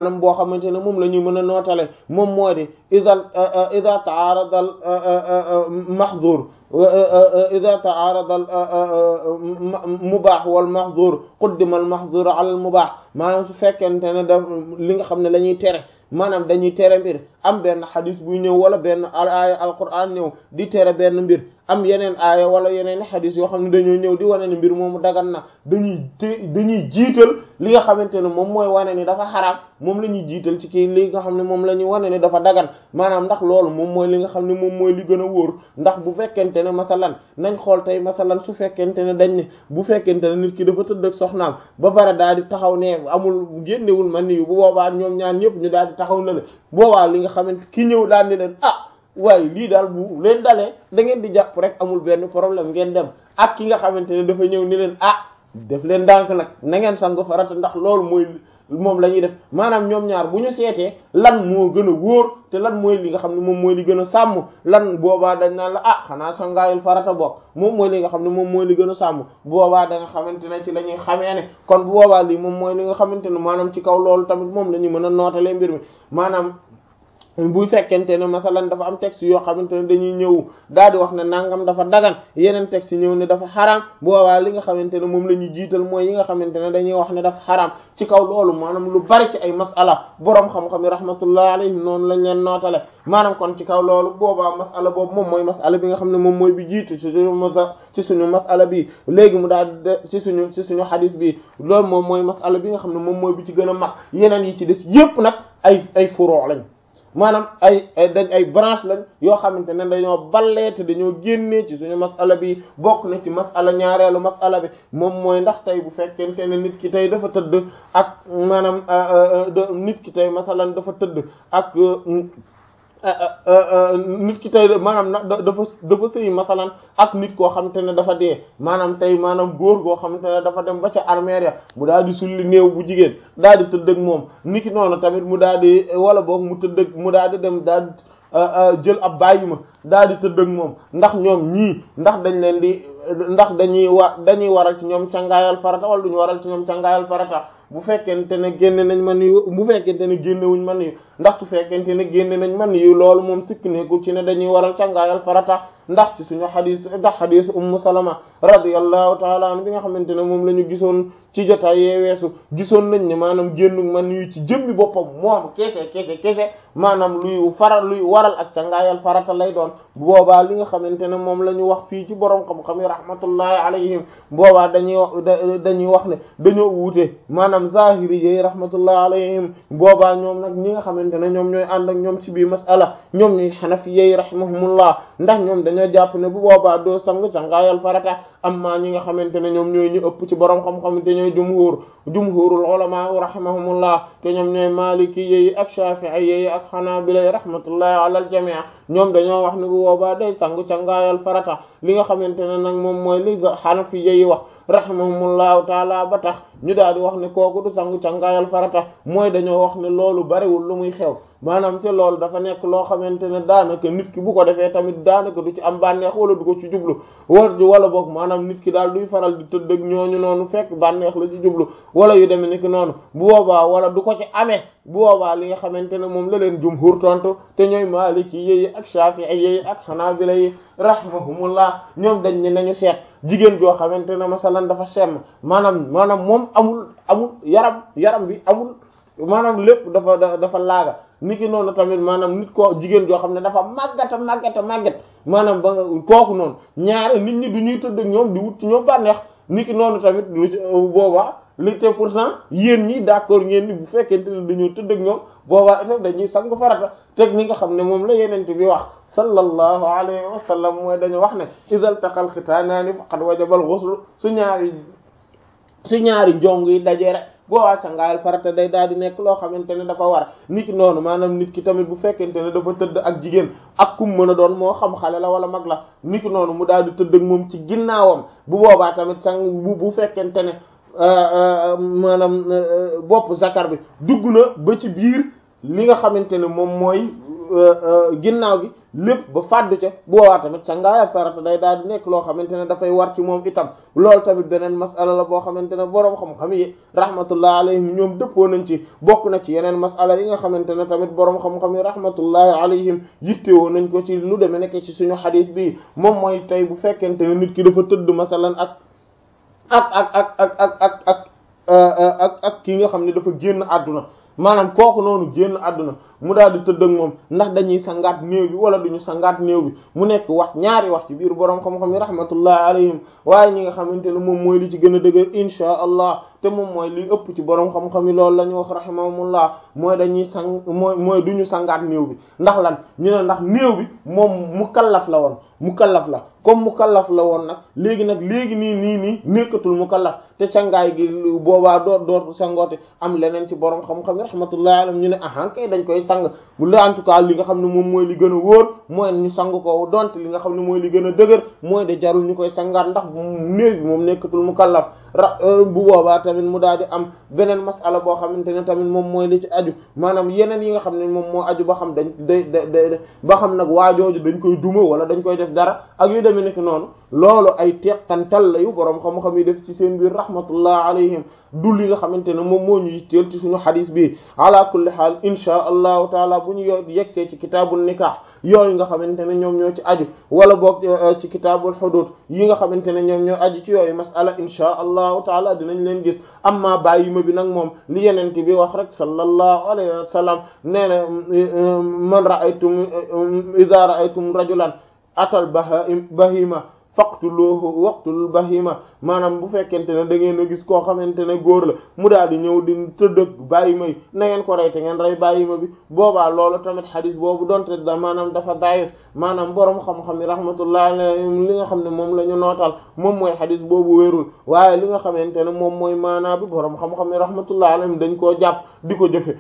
maanaam boo xamante ne moom la ñu mën a nootale moom moo di ida ida taarada al mahzur ida taarada al mubaax wal mahzur quddima al mahzur ala al mubaax maanaam su fekkente ne da li nga xam ne la ñuy tere maanaam dañuy tere mbir am benn xadis buy ñëw wala benn aaya alquran ñëw di tere benn mbir am yeneen aaya wala yeneen xadis yoo xam ne dañoo ñëw di wane ne mbir moomu dagan na dañuy dañuy jiital li nga xamante ne moom mooy wane ni dafa xaraam moom la ñuy jiital ci kii li nga xam ne moom la ñuy wane ni dafa dagan maanaam ndax loolu moom mooy li nga xam ne moom mooy li gën a wóor ndax bu fekkente ne masalan nañ xool tey masalan su fekkente ne dañ ne bu fekkente ne nit ki dafa tëdd ak soxnaam ba pare daal di taxaw ne amul génnewul man ni yu bu boobaa ñoom ñaan ñëpp ñu daal di taxaw na le boobaa li nga xamante ki ñëw daal di leen ah waaye lii daal bu leen dalee da ngeen di jàpp rek amul benn problème ngeen dem ak ki nga xamante ne dafa ñëw ni leen ah def leen ndànk nag na ngeen sangu farata ndax loolu mooy moom la ñuy def maanaam ñoom ñaar bu ñu seetee lan moo gën a wóor te lan mooy li nga xam ne moom mooy li gën a sàmm lan boobaa dañ naan la ah xanaa sangaayul farata bokk moom mooy li nga xam ne moom mooy li gën a sàmm boobaa da nga xamante ne ci la ñuy xamee ne kon bu boobaa lii moom mooy li nga xamante ne maanaam ci kaw loolu tamit moom la ñu mën a nootalee mbir mi maanaam bu fekkente ne masalan dafa am texte yoo xamante ne dañuy ñëw daal di wax ne nangam dafa dagan yeneen texte ñëw ne dafa xaraam boobaa li nga xamante ne moom la ñuy jiital mooy yi nga xamante ne dañuy wax ne dafa xaraam ci kaw loolu maanaam lu bari ci ay masala boroom xam-xam yi rahmatullah alayhim noonu lañ leen nootale maanaam kon ci kaw loolu boobaa masala boobu moom mooy masala bi nga xam ne moom mooy bi jiitu ci suñu masa ci suñu masala bi léegi mu daal de ci suñu ci suñu xadis bi loolu moom mooy masala bi nga xam ne moom mooy bi ci gën a mag yeneen yi ci des yépp nag ay ay furoo lañ maanaam ay dañ ay branche lañ yoo xamante ne dañoo ballee te dañoo génnee ci suñu masala bi bokk na ci masala ñaareelu masala bi moom mooy ndax tey bu fekkente ne nit ki tey dafa tëdd ak maanaam nit ki tey masalan dafa tëdd ak nit ki tey maanaam na dafa dafa sëy masalan ak nit koo xamante ne dafa dee maanaam tey maanaam góor goo xamante ne dafa dem ba ca armeer ya mu daal di sulli néew bu jigéen daal di tëdd ak moom niki noonu tamit mu daal di wala boog mu tëdd ak mu daal di dem daal di jël ab bàyyi ma daal di tëdd ak moom ndax ñoom ñii ndax dañ leen di ndax dañuy wa dañuy waral ci ñoom cangaayal farata wala duñu waral ci ñoom cangaayal farata bu fekkente ne génne nañ man yu bu fekkente ne génnewuñ man yu ndax su fekkente ne génne nañ man yu loolu moom sikk nekkul ci ne dañuy waral cangaayal farata ndax ci suñu xadis ndax xadis ummu salama radiyallahu taala an bi nga xamante ne moom la ñu gisoon ci jotaay yee weesu gisoon nañ ne maanaam génnu man yu ci jëmmi boppam moom kese kese kese maanaam luy faral luy waral ak cangaayal farata lay doon bu boobaa li nga xamante ne moom la ñu wax fii ci borom xam-xam yi rahmatullahi alayhim boobaa dañuy dañuy wax ne dañoo wuute maanaam zahiri yi rahmatullahi alayhim boobaa ñoom nag ñi nga xamante ne ñoom ñooy ànd ak ñoom ci biir masala ñoom ñuy xanafi yi rahimahumullah ndax ñoom dañoo jàpp ne bu boobaa doo sang cangaayal farata amma ñi nga xamante ne ñoom ñooy ñu ëpp ci borom xam-xam te ñooy jumhur jumhurul ulama rahimahumullah te ñoom ñooy maliki yi ak shafi'i yi ak xanaabila rahmatullahi ala al jami' ñoom dañoo wax ne bu boobaa day sang cangaayal farata li nga xamante ne nag moom mooy li xanafi yi wax rahimahumullahu taala ba tax ñu daal di wax ne kooku du sangu cangaayal farata mooy dañoo wax ne loolu bariwul lu muy xew maanaam te loolu dafa nekk loo xamante ne daanaka nit ki bu ko defee tamit daanaka du ci am bànneex wala du ko ci jublu war wala boog maanaam nit ki daal duy faral di tëdd ak ñooñu noonu fekk bànneex la ci jublu wala yu demee ni ki noonu bu boobaa wala du ko ci amee bu boobaa li nga xamante ne moom la leen jumhur tontu te ñooy maliki yi ak shafi'i yi ak xanaabila yi rahimahumullah ñoom dañ ne nañu seet jigéen joo xamante ne masalan dafa semm maanaam maanaam moom amul amul yaram yaram bi amul maanaam lépp dafa dafa laaga niki noonu tamit maanaam nit koo jigéen joo xam ne dafa màggata màggata màggat maanaam ba nga kooku noonu ñaare nit ñi du ñuy tëdd ak ñoom di wut ci ñoom bànneex niki noonu tamit lu ci boobaa li te pourtant yéen ñi d'accord ngeen ni bu fekkente ne dañoo tëdd ak ñoom boobaa itam dañuy sangu farata teg ni nga xam ne moom la yeneen bi wax sallallahu alayhi wa sallam mooy dañu wax ne idal taqal xitaanaani faqad wajabal ghusl su ñaari su ñaari njong yi dajee rek boobaa cangaayal farata day daal di nekk loo xamante ne dafa war nit ki noonu maanaam nit ki tamit bu fekkente ne dafa tëdd ak jigéen ak kum mën a doon moo xam xale la wala mag la nit ki noonu mu daal di tëdd ak moom ci ginnaawam bu boobaa tamit sang bu bu fekkente ne maanaam bopp zakar bi dugg na ba ci biir li nga xamante ne moom mooy ginnaaw gi lépp ba fàddu ca bu boobaa tamit sangaayal farata day daal di nekk loo xamante ne dafay war ci moom itam loolu tamit beneen masala la boo xamante ne boroom xam-xam yi rahmatullah alayhim ñoom dëppoo nañ ci bokk na ci yeneen masala yi nga xamante ne tamit boroom xam-xam yi rahmatullahi alayhim yittewoo nañ ko ci lu demee nekk ci suñu xadiis bi moom mooy tey bu fekkente ne nit ki dafa tëdd masalan ak ak ak ak ak ak ak ak ak ak ki nga xam ne dafa génn àdduna maanaam kooku noonu génn àdduna mu daal di tëdd ak moom ndax dañuy sangaat néew bi wala duñu sangaat néew bi mu nekk wax ñaari wax ci biir boroom xam-xam yi rahmatullahi alayhim waaye ñi nga xamante ne moom mooy li ci gën a dëgër insha allah te moom mooy li ëpp ci boroom xam-xam yi loolu la ñu wax rahimahumullah mooy dañuy sang mooy mooy duñu sangaat néew bi ndax lan ñu ne ndax néew bi moom mukallaf la woon mukallaf la comme mukallaf la woon nag léegi nag léegi nii nii nii nekkatul mukallaf te cangaay gi boobaa doot dootu sangoote am leneen ci boroom xam-xam yi rahmatullahi alayhim ñu ne ahan kay dañ koy sang bu la en tout cas li nga xam ne moom mooy li gën a wóor mooy ñu sang ko donte li nga xam ne mooy li gën a dëgër mooy de jarul ñu koy sangaat ndax néew bi moom nekkatul mukallaf ra bu boobaa tamit mu daal di am beneen masala boo xamante ne tamit moom mooy li ci aju maanaam yeneen yi nga xam ne moom moo aju ba xam dañ day day ba xam nag waajooju dañ koy duma wala dañ koy def dara ak yu demee nekk noonu loolu ay teqantal la yu boroom xam-xam yi def ci seen biir rahmatullah alayhim du li nga xamante ne moom moo ñu yitteel ci suñu xadis bi ala kulli xaal insha allahu taala bu ñu yo yegsee ci kitaabul nikah yooyu nga xamante ne ñoom ñoo ci aju wala boog ci kitaabul hudud yi nga xamante ne ñoom ñoo aju ci yooyu masala insha allahu taala dinañ leen gis amma bàyyi ma bi nag moom li yenente bi wax rek sallallahu alayhi wa sallam nee na man ra'aytum idha ra'aytum rajulan atal bahima faqtuluhu waqtul bahima maanaam bu fekkente ne da ngeen a gis koo xamante ne góor la mu daal di ñëw di tëddëg bàyyi may na ngeen ko rey te ngeen rey bàyyi ma bi boobaa loolu tamit xadis boobu donte da maanaam dafa daif maanaam borom xam-xam yi rahmatullah alayhim li nga xam ne moom la ñu nootal moom mooy xadis boobu wérul waaye li nga xamante ne moom mooy maanaa bi borom xam-xam yi rahmatullah alayhim dañ koo jàpp di ko jëfe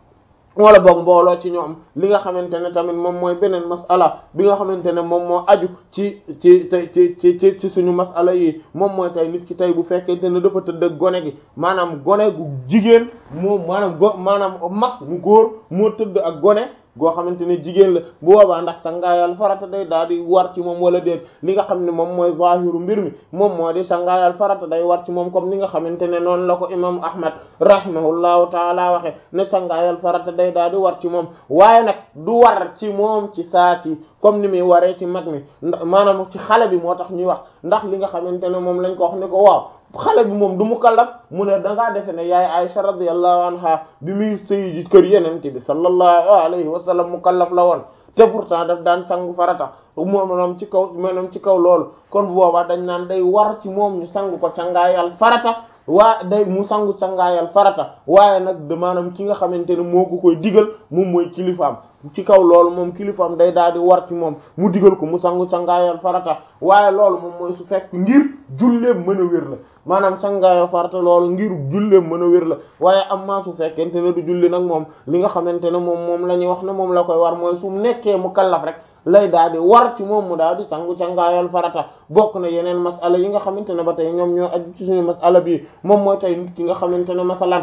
wala boog mbooloo ci ñoom li nga xamante ne tamit moom mooy beneen masala bi nga xamante ne moom moo aju ci ci ci ci ci ci suñu masala yi moom mooy tey nit ki tey bu fekkente ne dafa tëdd ak gone gi maanaam gone gu jigéen moom maanaam go maanaam mag mu góor moo tëdd ak gone goo xamante ne jigéen la bu boobaa ndax sangaayal farata day daal di war ci moom wala déet li nga xam ne moom mooy zahiru mbir mi moom moo di sangaayal farata day war ci moom comme ni nga xamante ne noonu la ko imam ahmad rahimahullahu taala waxe ne sangaayal farata day daal di war ci moom waaye nag du war ci moom ci saa si comme ni muy waree ci mag mi maanaam ci xale bi moo tax ñuy wax ndax li nga xamante ne moom lañ ko wax ne ko waaw xale bi moom du mukallaf mu ne dangaa defe ne yaay Aisha radiyallahu anha bi muy sëy ji kër yenente bi sallallahu alayhi wa sallam mukallaf la woon te pourtant daf daan sangu farata moom ci kaw maanaam ci kaw loolu kon bu boobaa dañ naan day war ci moom ñu sangu ko cangaayal farata waa day mu sangu cangaayal farata waaye nag de maanaam ki nga xamante ne moo ko koy digal moom mooy kilifaam ci kaw loolu moom kilifaam day daal di war ci moom mu digal ko mu sangu cangaayal farata waaye loolu moom mooy su fekk ngir julleem mën a wér la maanaam cangaayal farata loolu ngir julleem mën a wér la waaye am maa su fekkente ne du julli nag moom li nga xamante ne moom moom la ñuy wax ne moom la koy war mooy su nekkee mu kallaf rek lay daal di war ci moom mu daal di sangu cangaayal farata bokk na yeneen masala yi nga xamante ne ba tey ñoom ñoo aju ci suñu masala bi moom mooy tey nit ki nga xamante ne masalan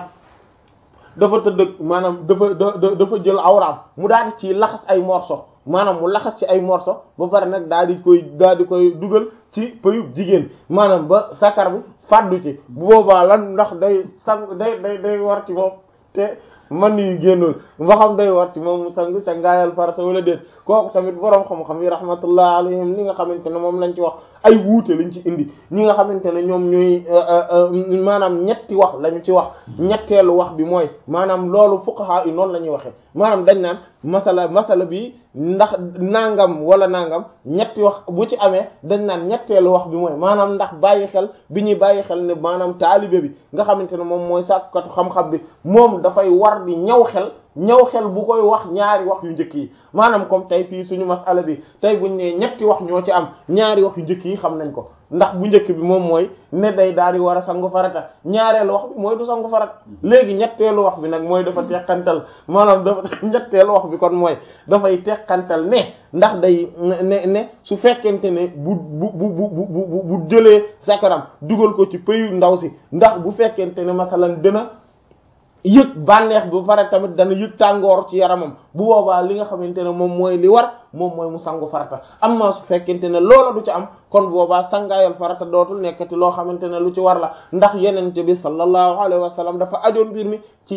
dafa tëdd maanaam dafa dafa jël awraam mu daal di ci laxas ay morso maanaam mu laxas ci ay morso ba pare nag daal di koy daal di koy dugal ci pëyub jigéen maanaam ba sakar bi fàddu ci bu boobaa lan ndax day sang day day day war ci moom te man yu génnul ba xam day war ci moom mu sangu ca ngaayal farata wala déet kooku tamit boroom xam-xam yi rahmatullah alayhim li nga xamante ne moom lañ ci wax ay wuute lañ ci indi ñi nga xamante ne ñoom ñooy maanaam ñetti wax lañu ci wax ñetteelu wax bi mooy maanaam loolu fuqaha yi noonu la ñuy waxee maanaam dañ naan masala masala bi ndax nangam wala nangam ñetti wax bu ci amee dañ naan ñetteelu wax bi mooy maanaam ndax bàyyi xel bi ñuy bàyyi xel ne maanaam taalibe bi nga xamante ne moom mooy sàkkatu xam-xam bi moom dafay war di ñaw xel ñaw xel bu koy wax ñaari wax yu njëkk yi maanaam comme tey fii suñu masala bi tey buñ ne ñetti wax ñoo ci am ñaari wax yu njëkk yi xam nañ ko ndax bu njëkk bi moom mooy ne day daal di war a sangu farata ñaareelu wax bi mooy du sangu farata léegi ñetteelu wax bi nag mooy dafa teqantal maanaam dafa ñetteelu wax bi kon mooy dafay teqantal ne ndax day ne ne su fekkente ne bu bu bu bu bu bu jëlee sakaram dugal ko ci pëyu ndaw si ndax bu fekkente ne masalan dina yëg bànneex bu pare tamit dana yëg tàngoor ci yaramam bu boobaa li nga xamante ne moom mooy li war moom mooy mu sangu farata am na su fekkente ne loola du ci am kon boobaa sangaayal farata dootul nekkati loo xamante ne lu ci war la ndax yenente bi sallallahu alayhi wa sallam dafa ajoon mbir mi ci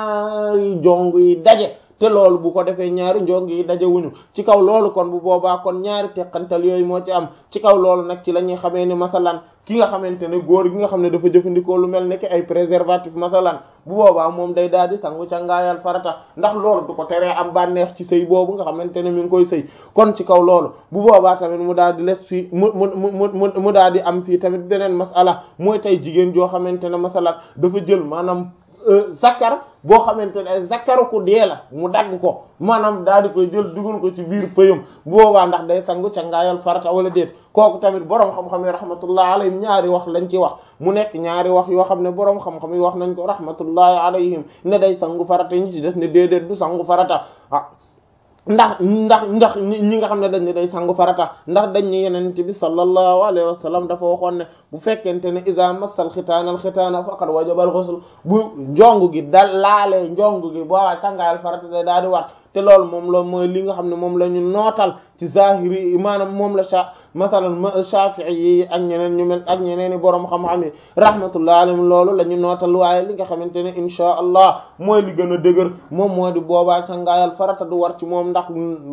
ñaari jong yi daje te loolu bu ko defee ñaari njong yi dajewuñu ci kaw loolu kon bu boobaa kon ñaari teqantal yooyu moo ci am ci kaw loolu nag ci la ñuy xamee ni masalan ki nga xamante ne góor gi nga xam ne dafa jëfandikoo lu mel ne ki ay préservatif masalan bu boobaa moom day daal di sangu ca ngaayal farata ndax loolu du ko teree am bànneex ci sëy boobu nga xamante ne mi ngi koy sëy kon ci kaw loolu bu boobaa tamit mu daal di les fii mu mu mu mu mu daal di am fii tamit beneen masala mooy tey jigéen joo xamante ne masalan dafa jël maanaam zakkar boo xamante ne zakkaru ku dee la mu dagg ko maanaam daal di koy jël dugal ko ci biir pëyam boobaa ndax day sangu ca ngaayal farata wala déet kooku tamit boroom xam-xam yi rahmatullahi alayhim ñaari wax lañ ci wax mu nekk ñaari wax yoo xam ne boroom xam-xam yi wax nañ ko rahmatullahi alayhim ne day sangu farata ñi ci des ne déedéet du sangu farata ah ndax ndax ndax ñi nga xam ne dañ ne day sangu farata ndax dañ ne yenent bi sallallahu alayhi wa sallam dafa waxoon ne bu fekkente ne iza massal xitaana al xitaana faqad wajaba al ghusl bu njong gi dal laalee njong gi boobaa sangaayal farata day daal di wat te loolu moom la mooy li nga xam ne moom la ñu nootal ci zahiri maanaam moom la sa masalan Shafi'i yi ak ñeneen ñu mel ak ñeneen i boroom xam-xam yi rahmatullah alayhim loolu la ñu nootal waaye li nga xamante ne insha allah mooy li gën a dëgër moom moo di boobaa sangaayal farata du war ci moom ndax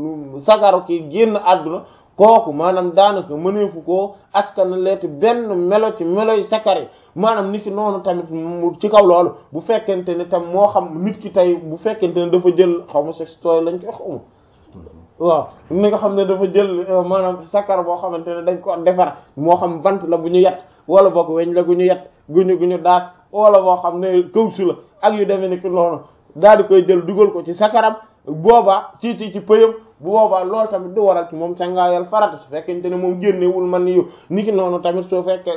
sagaru ki génn àdduna kooku maanaam daanaka mëneefu koo askan leeti benn melo ci meloy sakari maanaam nit ki noonu tamit ci kaw loolu bu fekkente ne tam moo xam nit ki tey bu fekkente ne dafa jël xaw ma sextoy lañ koy xaw ma waaw ni nga xam ne dafa jël maanaam sakar boo xamante ne dañ ko defar moo xam bant la bu ñu yett wala boog weñ la gu ñu yett guñu gu ñu daas wala boo xam ne kawsu la ak yu demee ni ki noonu daal di koy jël dugal ko ci sakaram boobaa ci ci ci pëyam bu boobaa loolu tamit du waral ci moom cangaayal farata su fekkente ne moom génnewul man yu ni ki noonu tamit soo fekkee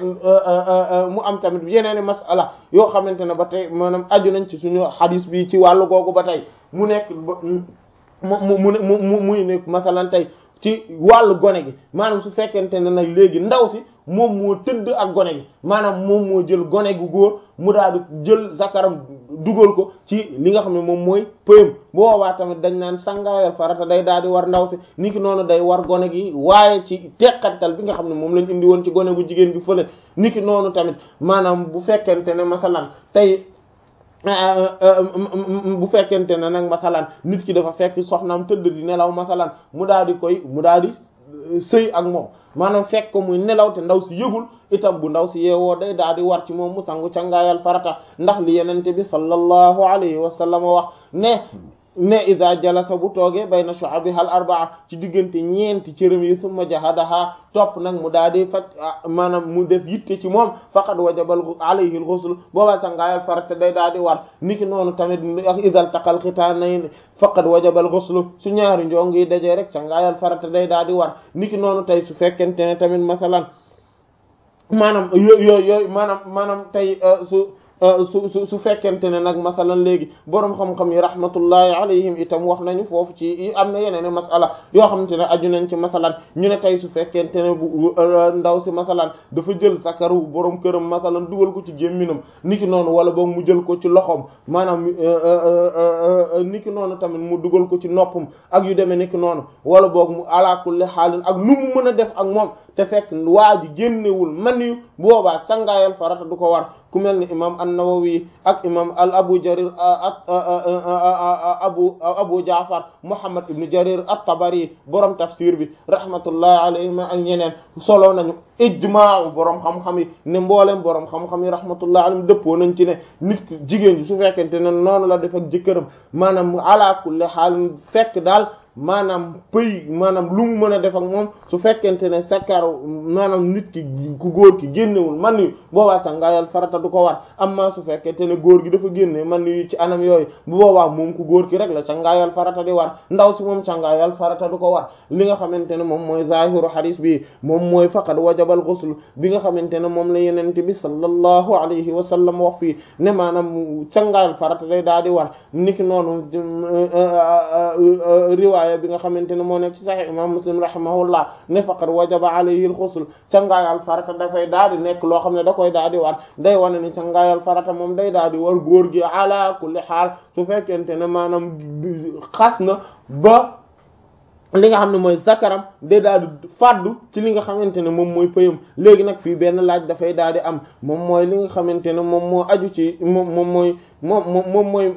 mu am tamit yeneeni masala yoo xamante ne ba tey maanaam aju nañ ci suñu xadis bi ci wàllu googu ba tey mu nekk mu mu mu mu muy nekk masalan tey ci wàllu gone gi maanaam su fekkente ne nag léegi ndaw si moom moo tëdd ak gone gi maanaam moom moo jël gone gu góor mu daal di jël zakaram dugal ko ci li nga xam ne moom mooy pëyam boobaa tamit dañ naan sangaayal farata day daal di war ndaw si ni ki noonu day war gone gi waaye ci teqantal bi nga xam ne moom lañ indi woon ci gone gu jigéen gi fële ni ki noonu tamit maanaam bu fekkente ne masalan tey bu fekkente ne nag masalan nit ki dafa fekk soxnaam tëdd di nelaw masalan mu daal di koy mu daal di sëy ak moom maanaam fekk ko muy nelaw te ndaw si yëgul itam bu ndaw si yeewoo day daal di war ci moom mu sangu cangaayal farata ndax li yenente bi sallallahu alayhi wa sallam wax ne ne ida jalasa bu toogee bayna shu'abiha al arbaa ci diggante ñeenti cërëm yi summa jahadaha topp nag mu daal di faj maanaam mu def yitte ci moom faqad wajabal alayhi al ghusl boobaa sangaayal farata day daal di war niki noonu tamit ak idal taqal xitaanayn faqad wajabal ghusl su ñaari njong yi dajee rek sangaayal farata day daal di war niki noonu tey su fekkente ne tamit masalan maanaam yooyu yooyu yooyu maanaam maanaam tey su su su su fekkente ne nag masalan léegi boroom xam-xam yi rahmatullahi alayhim itam wax nañu foofu ci am na yeneen masala yoo xamante ne aju nañ ci masalan ñu ne tey su fekkente ne bu ndaw si masalan dafa jël sakaru boroom këram masalan dugal ko ci gémminam niki noonu wala boog mu jël ko ci loxoom maanaam niki noonu tamit mu dugal ko ci noppam ak yu demee niki noonu wala boog mu ala kulli xaalin ak nu mu mën a def ak moom te fekk waa ji génnewul man yu boobaa sangaayal farata du ko war ku mel ni imam an-Nawawi ak imam al Abu Jarir ak abu Abu Jaafar Muhammad ibn Jarir at-Tabari borom tafsir bi rahmatullahi alayhim ak ñeneen solo nañu ijmaa borom xam-xam yi ne mboolem borom xam-xam yi rahmatullahi alayhim dëppoo nañ ci ne nit jigéen ji su fekkente ne noonu la def ak jëkkëram maanaam ala kulli haal fekk daal. maanaam pëy maanaam lu mu mën a def ak moom su fekkente ne sakar maanaam nit ki ku góor ki génnewul man yu boobaa sangaayal farata du ko war amma su fekkente ne góor gi dafa génne man yu ci anam yooyu bu boobaa moom ku góor ki rek la sangaayal farata di war ndaw si moom sangaayal farata du ko war li nga xamante ne moom mooy zahiru hadis bi moom mooy faqad wajabal ghusl bi nga xamante ne moom la yenente bi sallallahu alayhi wa sallam wax fii ne maanaam sangaayal farata day daal di war niki noonu riwaay riwaaya bi nga xamante ne moo nekk ci sahih imam muslim rahimahullah ne faqad wajaba alayhi al-ghusl cangaayal farata dafay daal di nekk loo xam ne da koy daal di war day wane ni cangaayal farata moom day daal di war góor gi ala kulli xaal su fekkente ne maanaam xas na ba li nga xam ne mooy zakaram day daal di fàddu ci li nga xamante ne moom mooy pëyam léegi nag fii benn laaj dafay daal di am moom mooy li nga xamante ne moom moo aju ci moom moom mooy moom moom mooy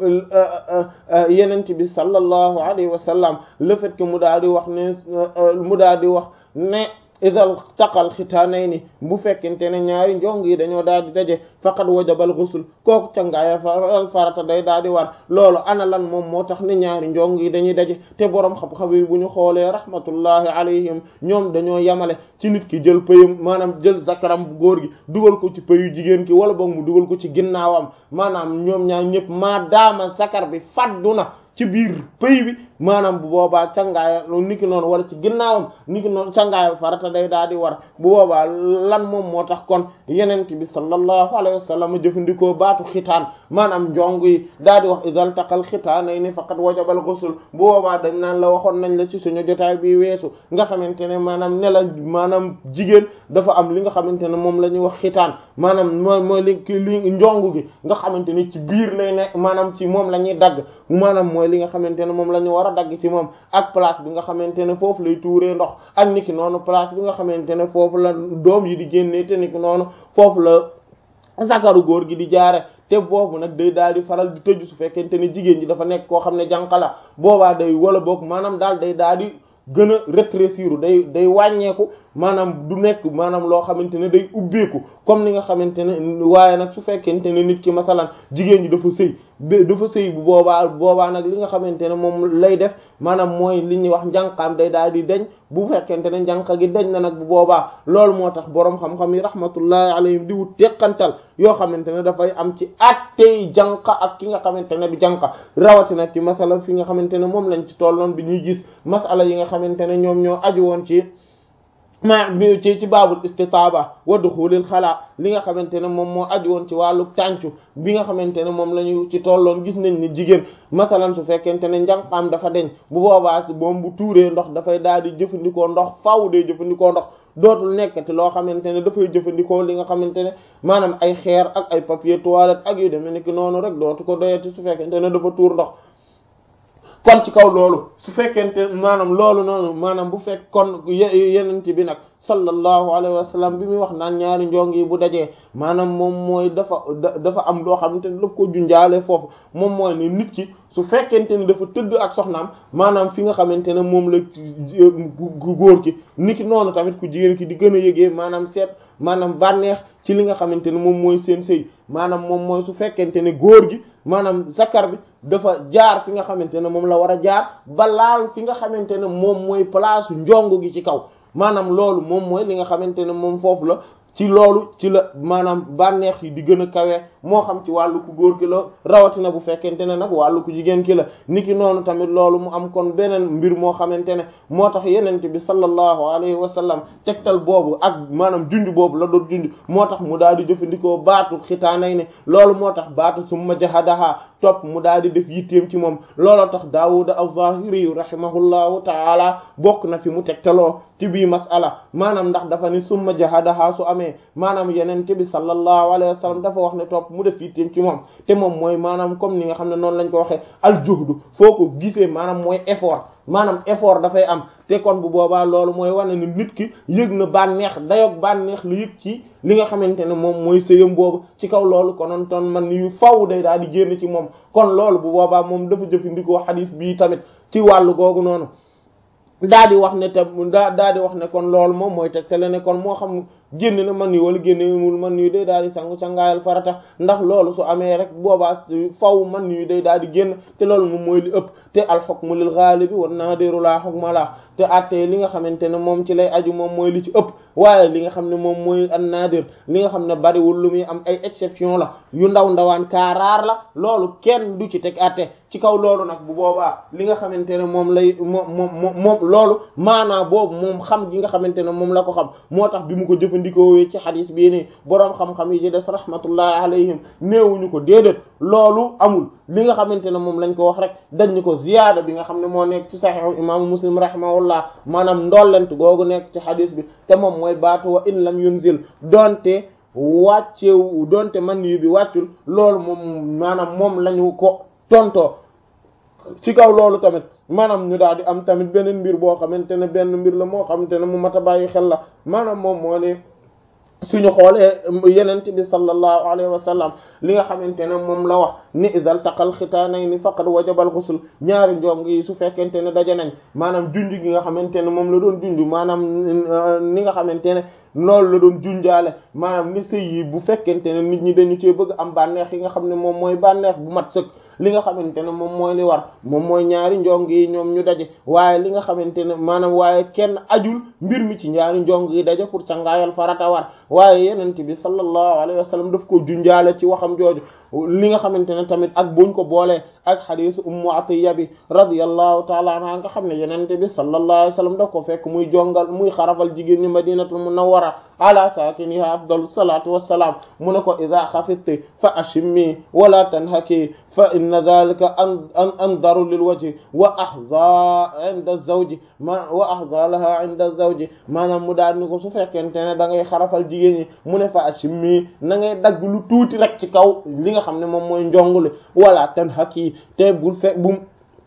yenent bi sallallahu alayhi wa sallam le fait que mu daal di wax ne mu daal di wax ne idal taqal xitaanayni bu fekkente ne ñaari njong yi dañoo daal di daje faqad wajabal ghusl kooku cangaaya faral farata day daal di war loolu ana lan moom moo tax ne ñaari njong yi dañuy daje te boroom xam-xam yi bu ñu xoolee rahmatullahi alayhim ñoom dañoo yamale ci nit ki jël pëyam maanaam jël zakaram bu góor gi dugal ko ci pëyu jigéen ki wala boog mu dugal ko ci ginnaawam maanaam ñoom ñaar ñëpp maa daama zakar bi faddu na ci biir pëy bi maanaam bu boobaa cangaayal niki noonu wala ci ginnaawam niki noonu cangaayal farata day daal di war bu boobaa lan moom moo tax kon yenent bi sallallahu alayhi wa sallam jëfandikoo baatu xitaan maanaam njong yi daal di wax idal taqal xitaanayni faqad wajabal ghusl bu boobaa dañ naan la waxoon nañ la ci suñu jotaay bi weesu nga xamante ne maanaam ne la maanaam jigéen dafa am li nga xamante ne moom la ñuy wax xitaan maanaam mooy mooy li li njong gi nga xamante ni ci biir lay nekk maanaam ci moom la ñuy dagg maanaam mooy li nga xamante ne moom la ñu war a dagg ci moom ak place bi nga xamante ne foofu lay tuuree ndox ak niki noonu place bi nga xamante ne foofu la doom yi di génnee te niki noonu foofu la zakaru góor gi di jaare te boobu nag day daal di faral di tëju su fekkente ne jigéen ji dafa nekk koo xam ne jànq la boobaa day wala boog maanaam daal day daal di gën a rétrécir day day wàññeeku maanaam du nekk maanaam loo xamante ne day ubbeeku comme ni nga xamante ne waaye nag su fekkente ne nit ki masalan jigéen ji dafa sëy dafa sëy bu boobaa boobaa nag li nga xamante ne moom lay def maanaam mooy li ñuy wax njànqaam day daal di deñ bu fekkente ne njànqa gi deñ na nag bu boobaa loolu moo tax boroom xam-xam yi rahmatullahi alayhim di wut teqantal yoo xamante ne dafay am ci attey jànqa ak ki nga xamante ne du jànqa rawatina ci masala fi nga xamante ne moom lañ ci tolloon bi ñuy gis masala yi nga xamante ne ñoom ñoo aju woon ci ma ci ci baabul istitaaba wa duxulil xalaa li nga xamante ne moom moo aju woon ci wàllu tàncu bi nga xamante ne moom la ñu ci tolloon gis nañ ni jigéen masalan su fekkente ne njànqaam dafa deñ bu boobaa si moom bu tuuree ndox dafay daal di jëfandikoo ndox faaw dee jëfandikoo ndox dootul nekkati loo xamante ne dafay jëfandikoo li nga xamante ne maanaam ay xeer ak ay papier toilette ak yu demee nekk noonu rek dootu ko doyati su fekkente ne dafa tuur ndox kon ci kaw loolu su fekkente maanaam loolu noonu maanaam bu fekk kon yenente bi nag sallallahu alayhi wa sallam bi muy wax naan ñaari njong yi bu dajee maanaam moom mooy dafa dafa am loo xamante ne daf ko junjaale foofu moom mooy ne nit ki su fekkente ne dafa tëdd ak soxnaam maanaam fi nga xamante ne moom la góor ki nit ki noonu tamit ku jigéen ki di gën a yëgee maanaam seet maanaam bànneex ci li nga xamante ne moom mooy seen sëy maanaam moom mooy su fekkente ne góor gi maanaam zakar bi dafa jaar fi nga xamante ne moom la war a jaar ba laal fi nga xamante ne moom mooy place njong gi ci kaw maanaam loolu moom mooy li nga xamante ne moom foofu la ci loolu ci la maanaam bànneex yi di gën a kawe moo xam ci wàllu ku góor ki la rawatina bu fekkente ne nag wàllu ku jigéen ki la niki noonu tamit loolu mu am kon beneen mbir moo xamante ne moo tax yenente bi sallallahu alayhi wa sallam tegtal boobu ak maanaam junj boobu la doon junj moo tax mu daal di jëfandikoo baatu xitaanay ne loolu moo tax baatu summa jahadaha topp mu daal di def yitteem ci moom looloo tax daawuda az-zahiri rahimahullahu taala bokk na fi mu tegtaloo ci bii masala maanaam ndax dafa ni summa jahadaha su amee maanaam yenente bi sallallahu alayhi wa sallam dafa wax ne topp mu def yitteem ci moom te moom mooy maanaam comme ni nga xam ne noonu lañ ko waxee al juhdu foo ko gisee maanaam mooy effort maanaam effort dafay am te kon bu boobaa loolu mooy wane ni nit ki yëg na bànneex dayoog bànneex lu yëg ci li nga xamante ne moom mooy sëyam boobu ci kaw loolu konoon ton man yu faw day daal di génn ci moom kon loolu bu boobaa moom dafa jëfandikoo xadiis bii tamit ci wàllu googu noonu daa di wax ne te daa daa di wax ne kon loolu moom mooy tegtale ne kon moo xam génn na man yu wala génnewul man yu day daal di sangu sangaayal farata ndax loolu su amee rek boobaa faw man yu day daal di génn te loolu moom mooy li ëpp te al hukmu lil ghalibi wan nadiru la hukma la te attee li nga xamante ne moom ci lay aju moom mooy li ci ëpp waaye li nga xam ne moom mooy an nadir li nga xam ne bariwul lu muy am ay exception la yu ndaw ndawaan kaaraar la loolu kenn du ci teg atte ci kaw loolu nag bu boobaa li nga xamante ne moom lay moom moom moom loolu maanaa boobu moom xam gi nga xamante ne moom la ko xam moo tax bi mu ko jëf jëfandikoo ci xadis bii nii boroom xam-xam yi ci des rahmatullahi alayhim néewuñu ko déedéet loolu amul li nga xamante ne moom lañ ko wax rek dañ ñu ko ziyaada bi nga xam ne moo nekk ci saxiixu imaamu muslim rahimahullah maanaam ndollent googu nekk ci xadis bi te moom mooy baatu wa in lam yunzil donte wàccewu donte man yu bi wàccul loolu moom maanaam moom lañu ko tontoo ci kaw loolu tamit maanaam ñu daal di am tamit beneen mbir boo xamante ne benn mbir la moo xamante ne mu mat a bàyyi xel la maanaam moom moo ne suñu xoolee yenente bi sallallahu alayhi wa sallam li nga xamante ne moom la wax ni idal taqal xitaanayni faqad wajabal ghusl ñaari njong yi su fekkente ne daje nañ maanaam junj gi nga xamante ne moom la doon junj maanaam ni nga xamante ne loolu la doon junjaale maanaam ni sëy yi bu fekkente ne nit ñi dañu cee bëgg am bànneex yi nga xam ne moom mooy bànneex bu mat sëkk li nga xamante ne moom mooy li war moom mooy ñaari njong yi ñoom ñu daje waaye li nga xamante ne maanaam waaye kenn ajul mbir mi ci ñaari njong yi daje pour cangaayal farata war waaye yenente bi sallallahu alayhi wa sallam daf ko junjaale ci waxam jooju li nga xamante ne tamit ak buñ ko boolee ak xadisu ummu atiya bi radiyallahu taala anha nga xam ne yenente bi sallallahu alayhi wa sallam daf ko fekk muy jongal muy xarafal jigéen ñi madinatul munawwara ala sakiniha afdalu salatu wassalaam mu ne ko ida xafidti fa ashimmi wala tanhaki fa inna dhalika an an andaru lil wajhi wa ahza inda zawji ma wa ahza laha inda zawji maanaam mu daal ni ko su fekkente ne da ngay xarafal jigéen ñi mu ne fa ashimmi na ngay dagg lu tuuti rek ci kaw li nga xam ne moom mooy njongule wala tanhaki te bul fekk bu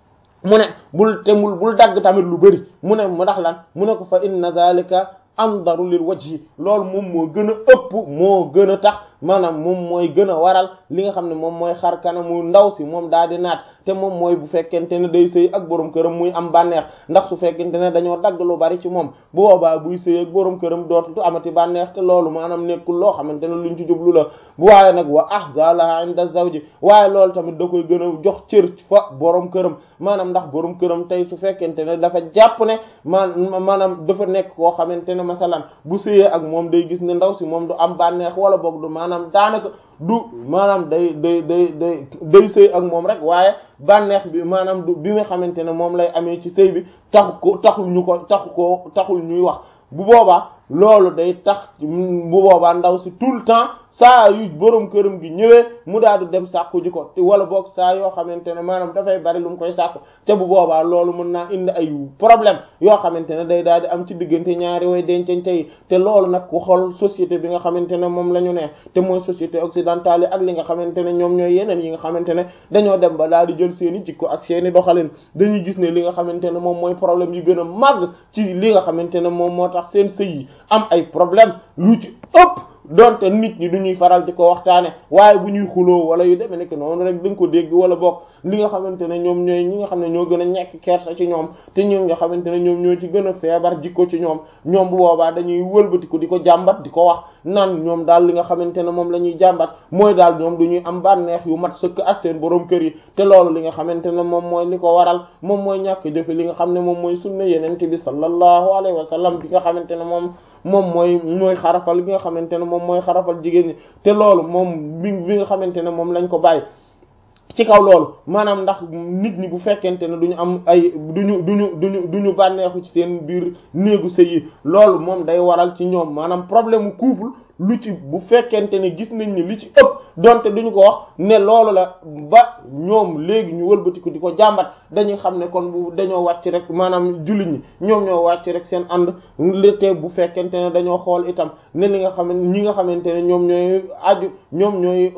mu ne bul te bul bul dagg tamit lu bëri mu ne mu ndax lan mu ne ko fa inna dhalika andaru lil wajhi loolu moom moo gën a ëpp moo gën a tax maanaam moom mooy gën a waral li nga xam ne moom mooy xar kanamu ndaw si moom daal di naat te moom mooy bu fekkente ne day sëy ak borom këram muy am bànneex ndax su fekkente ne dañoo dagg lu bari ci moom bu boobaa buy sëy ak borom këram dootu amati bànneex te loolu maanaam nekkul loo xamante ne luñ ci jublu la bu waaye nag wa ahzalaha inda zawji waaye loolu tamit da koy gën a jox cër fa borom këram maanaam ndax borom këram tey su fekkente ne dafa jàpp ne man maanaam dafa nekk koo xamante ne masalan bu sëyee ak moom day gis ne ndaw si moom du am bànneex wala boog du maanaam daanaka du maanaam day day day day day sëy ak moom rek waaye bànneex bi maanaam du bi nga xamante ne moom lay amee ci sëy bi taxu ko taxul ñu ko taxu ko taxul ñuy wax bu boobaa loolu day tax bu boobaa ndaw si tout le temps saa yu borom këram gi ñëwee mu daal di dem sàkku ji ko wala boog saa yoo xamante ne maanaam dafay bari lu mu koy sàkku te bu boobaa loolu mën naa indi ay problème yoo xamante ne day daal di am ci diggante ñaari way dencante yi te loolu nag ku xool société bi nga xamante ne moom la ñu ne te mooy société occidentale yi ak li nga xamante ne ñoom ñooy yeneen yi nga xamante ne dañoo dem ba daal di jël seeni jikko ak seeni doxalin dañuy gis ne li nga xamante ne moom mooy problème yu gën a màgg ci li nga xamante ne moom moo tax seen sëy yi am ay problème lu ci ëpp donte nit ñi du ñuy faral di ko waxtaane waaye bu ñuy xuloo wala yu demee nekk noonu rek da nga ko dégg wala bokk li nga xamante ne ñoom ñooy ñi nga xam ne ñoo gën a ñekk kersa ci ñoom te ñoom nga xamante ne ñoom ñoo ci gën a feebar jikko ci ñoom ñoom bu boobaa dañuy wëlbatiku di ko jàmbat di ko wax naan ñoom daal li nga xamante ne moom la ñuy jàmbat mooy daal ñoom du ñuy am bànneex yu mat sëkk ak seen borom kër yi te loolu li nga xamante ne moom mooy li ko waral moom mooy ñàkk jëfe li nga xam ne moom mooy sunna yenente bi sallallahu alayhi wa sallam bi nga xamante ne moom moom mooy mooy xarafal bi nga xamante ne moom mooy xarafal jigéen ñi te loolu moom bi bi nga xamante ne moom lañ ko bàyyi ci kaw loolu maanaam ndax nit ñi bu fekkente ne duñu am ay duñu duñu duñu duñu bànneexu ci seen biir néegu sëy yi loolu moom day waral ci ñoom maanaam problème mu couple lu ci bu fekkente ne gis nañ ni li ci ëpp donte duñu ko wax ne loolu la ba ñoom léegi ñu wëlbatiku di ko jàmbat dañuy xam ne kon bu dañoo wàcc rek maanaam jullit ñi ñoom ñoo wàcc rek seen ànd te bu fekkente ne dañoo xool itam ne li nga xam ne ñi nga xamante ne ñoom ñooy aju ñoom ñooy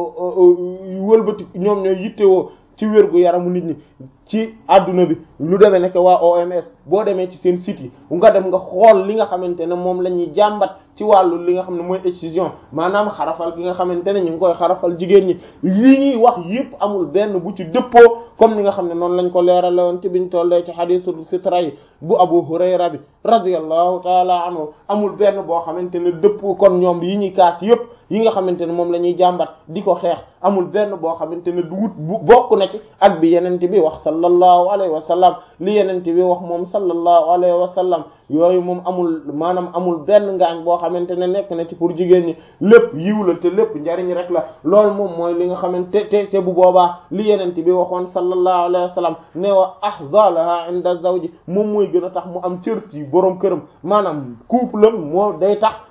wëlbatiku ñoom ñooy yittewoo ci wérgu yaramu nit ñi ci adduna bi lu demee nekk waa OMS boo demee ci seen site yi nga dem nga xool li nga xamante ne moom la ñuy jàmbat ci wàllu li nga xam ne mooy excision maanaam xarafal gi nga xamante ne ñu ngi koy xarafal jigéen ñi li ñuy wax yépp amul benn bu ci dëppoo comme ni nga xam ne noonu lañ ko leerale woon ci biñ tollee ci hadisul fitra yi bu Abu Hurayra bi radiyallahu taala anhu amul benn boo xamante ne dëppoo kon ñoom yi ñuy kaas yépp yi nga xamante ne moom la ñuy jàmbat di ko xeex amul benn boo xamante ne du wut bu bokk na ci ak bi yenente bi wax sallallahu alayhi wa sallam li yenente bi wax moom sallallahu alayhi wa sallam yooyu moom amul maanaam amul benn ngaañ boo xamante ne nekk na ci pour jigéen ñi lépp yiw la te lépp njariñ rek la loolu moom mooy li nga xamante te te bu boobaa li yenente bi waxoon sallallahu alayhi wa sallam ne wa ahzalaha inda zawji moom mooy gën a tax mu am cër ci borom këram maanaam couple am moo day tax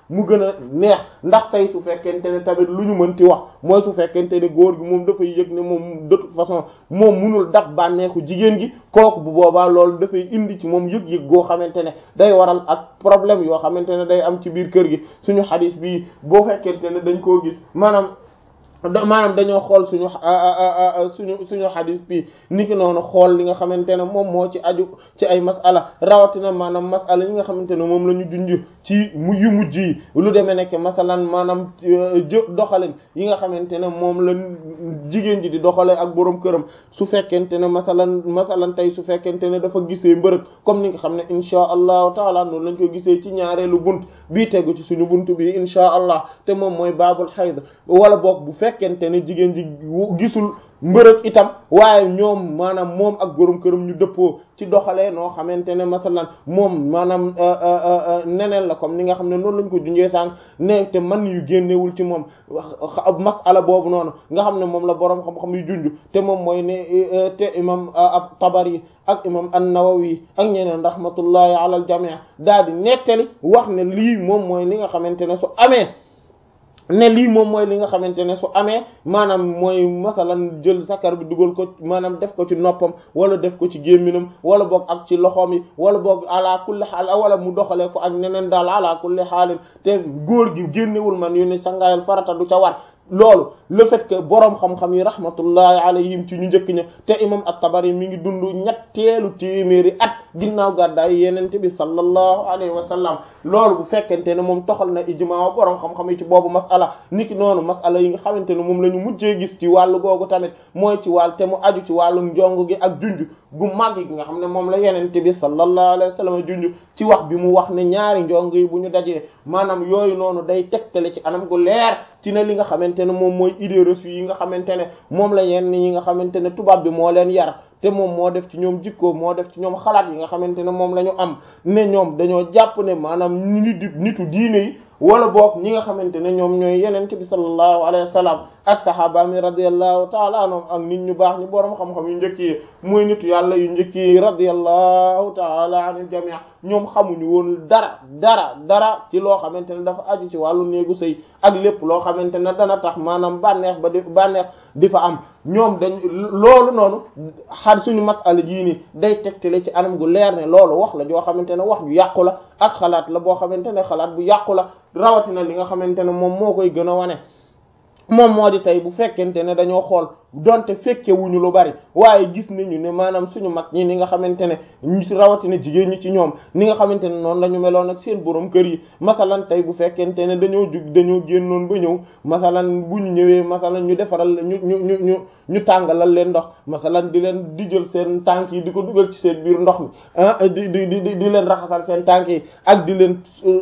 mu gën a neex ndax tey su fekkente ne tamit lu ñu mënti wax mooy su fekkente ne góor gi moom dafay yëg ne moom de toute façon moom munul dab bànneexu jigéen gi kooku bu boobaa loolu dafay indi ci moom yëg-yëg goo xamante ne day waral ak problème yoo xamante ne day am ci biir kër gi suñu xadis bi boo fekkente ne dañ koo gis maanaam maanaam dañoo xool suñu suñu suñu xadis bi niki noonu xool li nga xamante ne moom moo ci aju ci ay masala rawatina maanaam masala yi nga xamante ne moom la ñu junj ci mu yu mujj yi lu demee nekk masalan maanaam jë doxalin yi nga xamante ne moom la jigéen ji di doxalee ak borom këram su fekkente ne masalan masalan tey su fekkente ne dafa gisee mbërëg comme ni nga xam ne inchaa allahu taala noonu lañ ko gisee ci ñaareelu bunt bii tegu ci suñu bunt bi inchaa allah te moom mooy baabul xayd wala boog bu fekkente ne jigéen ji gisul mbërëg itam waaye ñoom maanaam moom ak borom këram ñu dëppoo ci doxalee noo xamante ne masalan moom maanaam neneen la comme ni nga xam ne noonu lañ ko junjee sànq ne te man yu génnewul ci moom masala boobu noonu nga xam ne moom la borom xam-xam yu junj te moom mooy ne te imam ab Tabari ak imam an-Nawawi ak ñeneen rahmatullahi ala al jami' daal di nettali wax ne lii moom mooy li nga xamante ne su amee ne lii moom mooy li nga xamante ne su amee maanaam mooy masalan jël sakar bi dugal ko maanaam def ko ci noppam wala def ko ci gémminam wala boog ak ci loxoom yi wala boog ala kulli xaal wala mu doxalee ko ak neneen daal ala kulli xaalin te góor gi génnewul man yu ne sangaayal farata du ca war loolu le fait que boroom xam-xam yi rahmatullahi alayhim ci ñu njëkk ña te imam at-Tabari mi ngi dund ñetteelu téeméeri at ginnaaw gàddaay yenente bi sallallahu alayhi wa sallam loolu bu fekkente ne moom toxal na ijmaa boroom xam-xam yi ci boobu masala niki noonu masala yi nga xamante ne moom la ñu mujjee gis ci wàllu googu tamit mooy ci wàll te mu aju ci wàllu njong gi ak junj gu màgg gi nga xam ne moom la yenente bi sallallahu alayhi wa sallam junj ci wax bi mu wax ne ñaari njong yi bu ñu dajee maanaam yooyu noonu day tegtale ci anam gu leer ci ne li nga xamante ne moom mooy idée reçue yi nga xamante ne moom la yenn yi nga xamante ne tubaab bi moo leen yar te moom moo def ci ñoom jikko moo def ci ñoom xalaat yi nga xamante ne moom la ñu am ne ñoom dañoo jàpp ne maanaam nitu nitu diine yi wala boog ñi nga xamante ne ñoom ñooy yeneen bi sallallahu alayhi wa sallam ak sahaaba mi radiyallahu taala anhum ak nit ñu baax ñu boroom xam-xam yu njëkk yi muy nitu yàlla yu njëkk yi radiyallahu taala anil jamii ñoom xamuñu woon dara dara dara ci loo xamante ne dafa aju ci wàllu néegu sëy ak lépp loo xamante ne dana tax maanaam bànneex ba di bànneex di fa am ñoom dañ loolu noonu xar suñu masala jii nii day tegtale ci anam gu leer ne loolu wax la joo xamante ne wax ju yàqu la ak xalaat la boo xamante ne xalaat bu yàqu la rawatina li nga xamante ne moom moo koy gën a wane moom moo di tey bu fekkente ne dañoo xool donte fekke wuñu lu bari waaye gis nañu ne maanaam suñu mag ñi ni nga xamante ne ñu rawatina jigéen ñi ci ñoom ni nga xamante ne noonu la ñu meloon ak seen borom kër yi masalan tey bu fekkente ne dañoo jug dañoo génnoon ba ñëw masalan bu ñu ñëwee masalan ñu defaral ñu ñu ñu ñu ñu tàngalal leen ndox masalan di leen di jël seen tànk yi di ko dugal ci seen biir ndox mi ah di di di di leen raxasal seen tànk yi ak di leen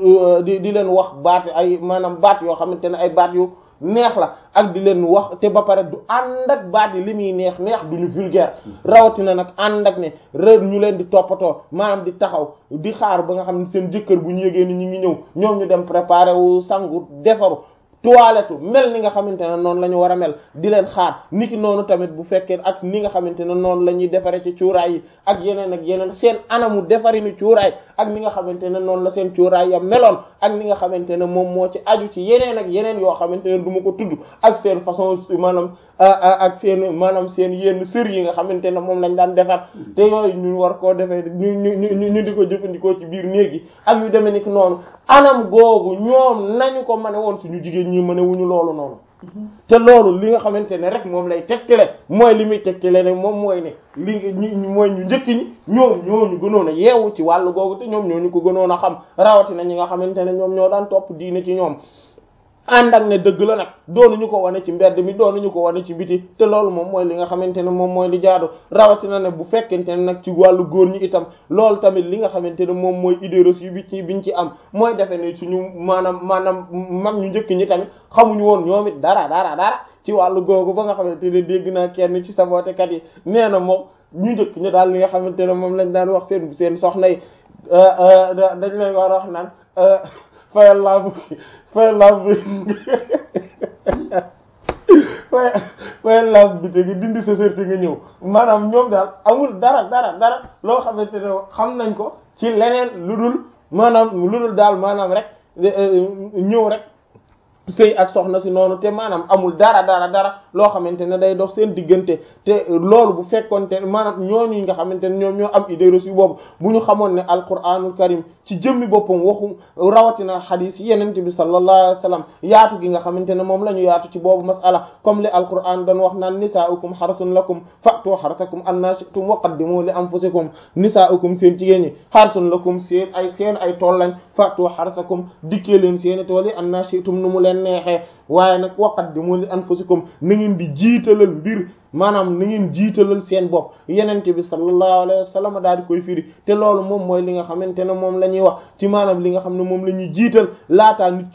di di leen wax baat ay maanaam baat yoo xamante ne ay baat yu neex la ak di leen wax te ba pare du ànd ak baat yi li muy neex neex duñu vulgaire rawatina nag ànd ak ne réer ñu leen di toppatoo maanaam di taxaw di xaar ba nga xam ne seen jëkkër bu ñu yëgee ni ñu ngi ñëw ñoom ñu dem préparer wu sangu defaru toilette mel ni nga xamante ne noonu la ñu war a mel di leen xaar niki noonu tamit bu fekkee ak ni nga xamante ne noonu la ñuy defaree ci cuuraay yi ak yeneen ak yeneen seen anamu defari ni cuuraay ak ni nga xamante ne noonu la seen cuuraay ya meloon ak ni nga xamante ne moom moo ci aju ci yeneen ak yeneen yoo xamante ne du ma ko tudd ak seen façon maanaam ak seen maanaam seen yenn sër yi nga xamante ne moom lañ daan defar te yooyu ñu war koo defee ñu ñu ñu ñu di ko jëfandikoo ci biir néeg yi ak yu demee niki noonu anam googu ñoom nañu ko mane woon suñu jigéen ñi mane wuñu loolu noonu te loolu li nga xamante ne rek moom lay tegtale mooy li muy tegtale ne moom mooy ne li ñu mooy ñu njëkk ñi ñoom ñooñu gënoon a yeewu ci wàllu googu te ñoom ñooñu ko gënoon a xam rawatina ñi nga xamante ne ñoom ñoo daan topp diine ci ñoom ànd ak ne dëgg la nag doonuñu ko wane ci mbedd mi doonuñu ko wane ci biti te loolu moom mooy li nga xamante ne moom mooy li jaadu rawatina ne bu fekkente ne nag ci wàllu góor ñi itam loolu tamit li nga xamante ne moom mooy idée reçue bi ci biñ ci am mooy defe ne suñu maanaam maanaam mag ñu njëkk ñi tamit xamuñu woon ñoom it dara dara dara ci wàllu googu ba nga xamante ne dégg naa kenn ci sabootekat yi nee na moom ñu njëkk ñu daal li nga xamante ne moom lañ daan wax seen seen soxna yi dañ leen war a wax naan fayal laa bu fayal laa bu fay fayal laa bu te gi dindi sa sër te nga ñëw maanaam ñoom daal amul dara dara dara loo xamante ne xam nañ ko ci leneen lu dul maanaam lu dul daal maanaam rek ñëw rek sëy ak soxna si noonu te maanaam amul dara dara dara loo xamante ne day dox seen diggante te loolu bu fekkonte maanaam ñooñu nga xamante ne ñoom ñoo am idée reçue boobu bu ñu xamoon ne alquranul karim ci jëmmi boppam waxu rawatina xadiis yenente bi sallallahu alayhi wa sallam yaatu gi nga xamante ne moom la ñu yaatu ci boobu masala comme li alquran doon wax naan nisaa'ukum harsun lakum fa'tu harsakum anna shi'tum wa qaddimu li anfusikum nisaa'ukum seen jigéen ñi harsun lakum seen ay seen ay tool lañ fa'tu harsakum dikkee leen seeni tool yi anna shi'tum nu mu leen neexee waaye nag wa qaddimu li anfusikum na ngeen di jiitalal mbir maanaam na ngeen jiitalal seen bopp yenente bi sallallahu alayhi wa sallam daal di koy firi te loolu moom mooy li nga xamante ne moom la ñuy wax ci maanaam li nga xam ne moom la ñuy jiital laataa nit